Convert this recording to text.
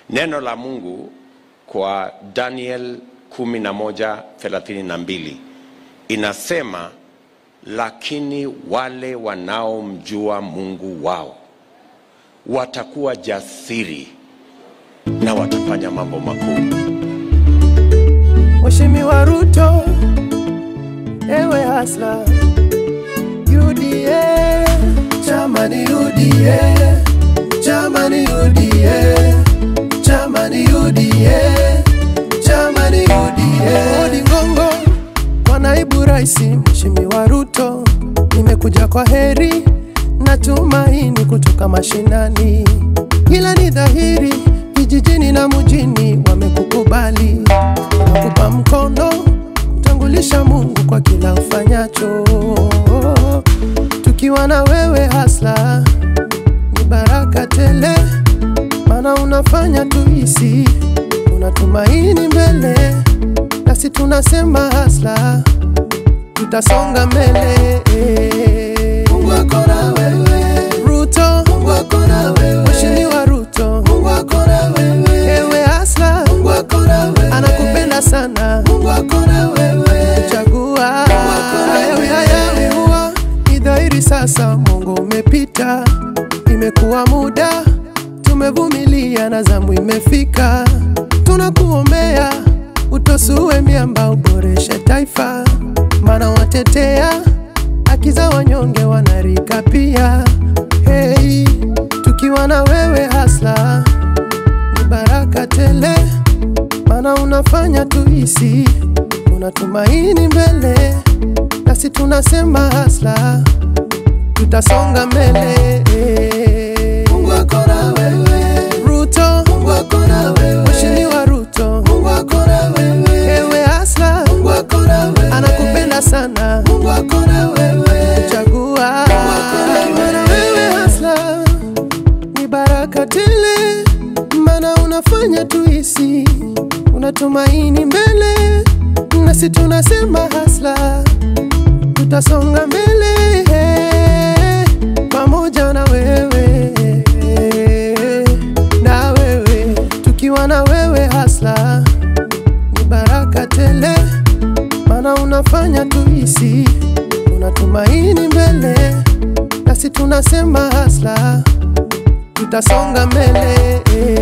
Neno la Mungu kwa Daniel 11:32 inasema, lakini wale wanaomjua Mungu wao watakuwa jasiri na watafanya mambo makuu. Mheshimiwa Ruto, ewe hasla UDA, chama ni UDA, chama ni UDA, chama ni UDA, chama ni UDA. Odi Ngongo kwa naibu rais Mheshimiwa Ruto, nimekuja kwa heri na tumaini kutoka mashinani, ila ni dhahiri vijijini na mjini wamekukubali, nakupa mkono tangulisha Mungu kwa kila ufanyacho, tukiwa na wewe hasla ni baraka tele, maana unafanya tuhisi unatumaini mbele, nasi tunasema hasla tutasonga mbele. Mungu ako na wewe Ruto, Mungu ako na wewe Mheshimiwa Ruto, Mungu ako na wewe ewe hasla, Mungu ako na wewe anakupenda sana, Mungu ako na wewe chagua ewe hayawi huwa ni dhahiri sasa, Mungu umepita, imekuwa muda tumevumilia na zamu imefika, tunakuombea utosue miamba, uboreshe taifa, maana watetea haki za wanyonge wanarika pia. Hey, tukiwa na wewe hasla ni baraka tele, maana unafanya tuhisi unatumaini mbele, nasi tunasema hasla tutasonga mbele. Mungu ako na wewe Ruto, Mungu ako na wewe Mheshimiwa Ruto, Mungu ako na wewe ewe hasla, Mungu ako na wewe anakupenda sana, Mungu ako na wewe chagua maana wewe hasla ni baraka tele, maana unafanya tuhisi unatumaini mbele, nasi tunasema hasla tutasonga mbele pamoja na wewe na wewe tukiwa na wewe hasla ni baraka tele, maana unafanya tuhisi unatumaini mbele, nasi tunasema hasla tutasonga mbele